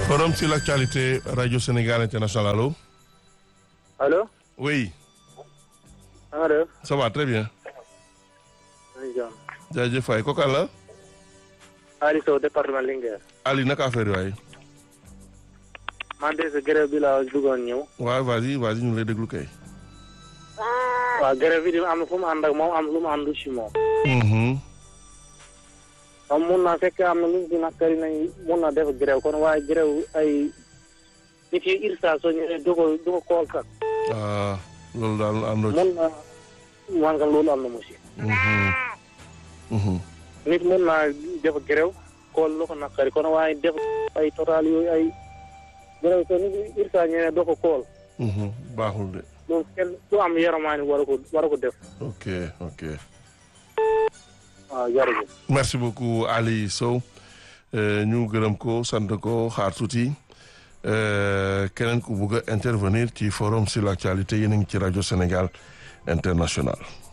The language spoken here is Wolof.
Forum sur l'actualité Radio Sénégal International allo. allo. oui. na nga def. ça va très bien. maa ngi jàmm. jaajëf waay kooku àll la. Ali Sow département Linguère. Ali naka affaire yi waay. man de sa grève bi laa bëggoon ñëw. waaw vas-y vas-y ñu ngi lay déglu kay. waaw grève bi di am na fu mu ànd ak moom am lu mu àndu si moom. Mhm. moom mun naa fekk am na lu ñu nakkari nañ mun na def grève kon waaye grève ay nit yi irsa soo ñëwee du ko du ko kool kat. ah loolu daal àndoo ci. mun na man nga loolu am na mu si. Mhm. Mhm. nit mun naa def grève kool lu ko nakkari kon waaye def ay total yooyu ay grève soo nit yi irsa ñëwee du ko kool Mhm. baaxul de. loolu kenn du am yaramaani war a ko war a ko def. ok ok. waaw jërëjëf. merci beaucoup Ali Sow Euh, ñu gërëm ko sant ko xaar tuuti Euh, keneen ku bugg a intervenir ci forum sur l'actualité yéen a ngi ci rajo Sénégal international.